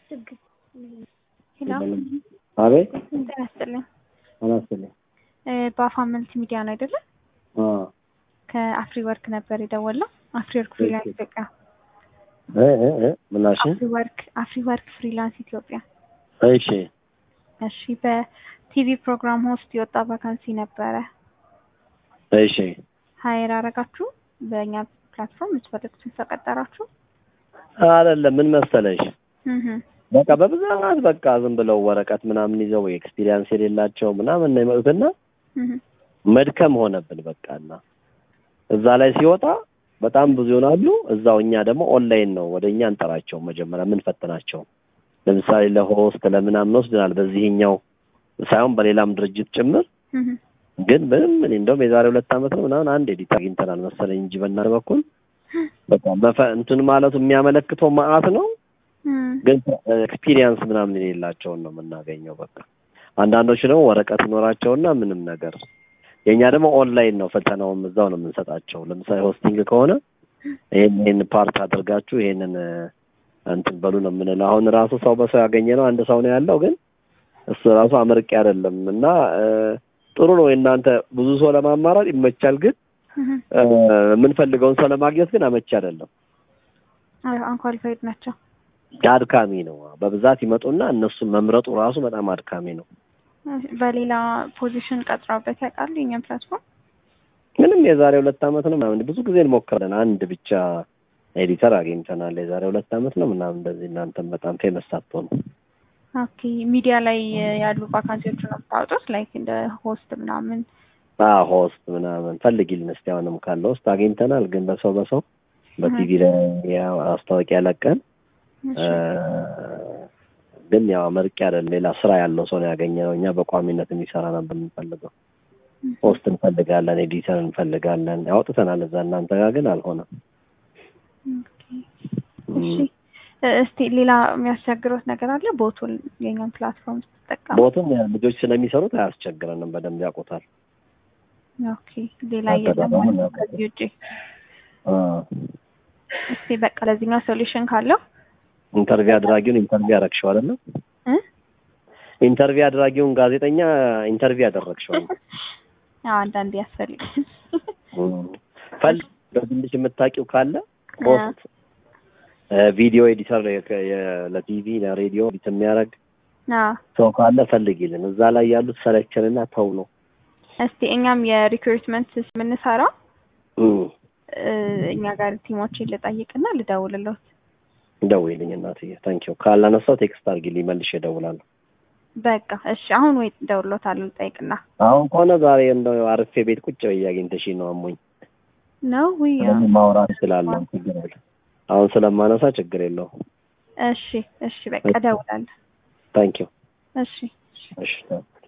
ሄሎ አቤት ጤና ይስጥልኝ። አላስልኝ በአፋ መልቲ ሚዲያ ነው አይደለ? ከአፍሪ ወርክ ነበር የደወለው። አፍሪ ወርክ ፍሪላንስ ኢትዮጵያ። ምናሽ አፍሪ ወርክ አፍሪ ወርክ ፍሪላንስ ኢትዮጵያ። እሺ እሺ በቲቪ ፕሮግራም ሆስት የወጣ ቫካንሲ ነበረ። እሺ ሀይር አረጋችሁ? በእኛ ፕላትፎርም የምትፈልጉትን ሰው ቀጠራችሁ? አይደለም ምን መሰለሽ እህ በቃ በብዛት በቃ ዝም ብለው ወረቀት ምናምን ይዘው ኤክስፒሪየንስ የሌላቸው ምናምን ነው የመጡትና እህ መድከም ሆነብን በቃና እዛ ላይ ሲወጣ በጣም ብዙ ይሆናሉ። እዛው እኛ ደግሞ ኦንላይን ነው ወደ እኛ እንጠራቸው መጀመሪያ የምንፈትናቸው። ለምሳሌ ለሆስት ለምናምን ወስደናል። በዚህኛው ሳይሆን በሌላም ድርጅት ጭምር እህ ግን ምንም እኔ እንደውም የዛሬ ሁለት ዓመት ነው ምናምን አንድ ኤዲት አግኝተናል መሰለኝ እንጂ በእናንተ በኩል በቃ መፈ- እንትን ማለቱ የሚያመለክተው መዓት ነው ግን ኤክስፒሪየንስ ምናምን የሌላቸውን ነው የምናገኘው። በቃ አንዳንዶቹ ደግሞ ወረቀት ይኖራቸውና ምንም ነገር የእኛ ደግሞ ኦንላይን ነው ፈተናውም እዛው ነው የምንሰጣቸው። ለምሳሌ ሆስቲንግ ከሆነ ይሄን ይሄን ፓርት አድርጋችሁ ይሄንን እ፣ እንትን በሉ ነው የምንለው። አሁን ራሱ ሰው በሰው ያገኘ ነው አንድ ሰው ነው ያለው፣ ግን እሱ ራሱ አመርቂ አይደለም እና እ፣ ጥሩ ነው የእናንተ ብዙ ሰው ለማማራጥ ይመቻል፣ ግን እህ እ፣ የምንፈልገውን ሰው ለማግኘት ግን አመቺ አይደለም። አንኳሊፋይድ ናቸው። አድካሚ ነው። በብዛት ይመጡና እነሱን መምረጡ ራሱ በጣም አድካሚ ነው። በሌላ ፖዚሽን ቀጥረውበት ያውቃሉ? የኛም ፕላትፎርም ምንም የዛሬ ሁለት ዓመት ነው ምናምን ብዙ ጊዜ እንሞክራለን። አንድ ብቻ ኤዲተር አግኝተናል። የዛሬ ሁለት ዓመት ነው ምናምን እንደዚህ። እናንተም በጣም ፌመስ ሳትሆኑ ኦኬ። ሚዲያ ላይ ያሉ ቫካንሲዎች ነው የምታወጡት? ላይክ እንደ ሆስት ምናምን ሆስት ምናምን ፈልጊልን እስቲ አሁንም ካለ ውስጥ አግኝተናል። ግን በሰው በሰው በቲቪ ላይ ያው ማስታወቂያ ለቀን እሺ። ግን ያው መርቅ አይደለም ሌላ ስራ ያለው ሰው ነው ያገኘነው። እኛ በቋሚነት የሚሰራ ነበር የምንፈልገው። ሆስት እንፈልጋለን፣ ኤዲተር እንፈልጋለን። ያወጥተናል እዛ እናንተ ጋር ግን አልሆነም። ኦኬ። እሺ እስቲ ሌላ የሚያስቸግሩት ነገር አለ? ቦቱን የኛን ፕላትፎርም ስትጠቀሙ? ቦቱም ያው ልጆች ስለሚሰሩት አያስቸግረንም፣ በደንብ ያውቁታል። ኦኬ። ሌላ አዎ፣ የለም ተደራራቢ ማለት ነው ነው። ከዚህ ውጪ? አ፣ እስቲ በቃ ለዚህኛው ሶሉሽን ካለው ኢንተርቪው አድራጊውን ኢንተርቪው ያደረግሽው አይደለም? እ? ኢንተርቪው አድራጊውን ጋዜጠኛ ኢንተርቪው ያደረግሽው ነው። አዎ አንዳንዴ ያስፈልጋል። ፈል በትንሽ የምታውቂው ካለ ፖስት ቪዲዮ ኤዲተር ለቲቪ ለሬዲዮ ኤዲት የሚያደርግ አዎ ሰው ካለ ፈልጊልን። እዛ ላይ ያሉት ሰለቸንና ተው ነው። እስቲ እኛም የሪክሩትመንት የምንሰራው እም፣ እ፣ እኛ ጋር ቲሞችን ልጠይቅና ልደውልለት። ደውይልኝ እናትዬ። ታንኪዩ። ካላነሳው ቴክስት አድርጊልኝ መልሼ እደውላለሁ። በቃ እሺ፣ አሁን ወይ እደውልለታለሁ ልጠይቅና አሁን ከሆነ ዛሬ እንደው አርፌ ቤት ቁጭ ብዬ አግኝተሽኝ ነው አሞኝ። ነው ወይ? ስለዚህ ማውራት ስላለው ችግር የለም። አሁን ስለማነሳ ችግር የለውም። እሺ እሺ፣ በቃ እደውላለሁ። ታንኪዩ። እሺ እሺ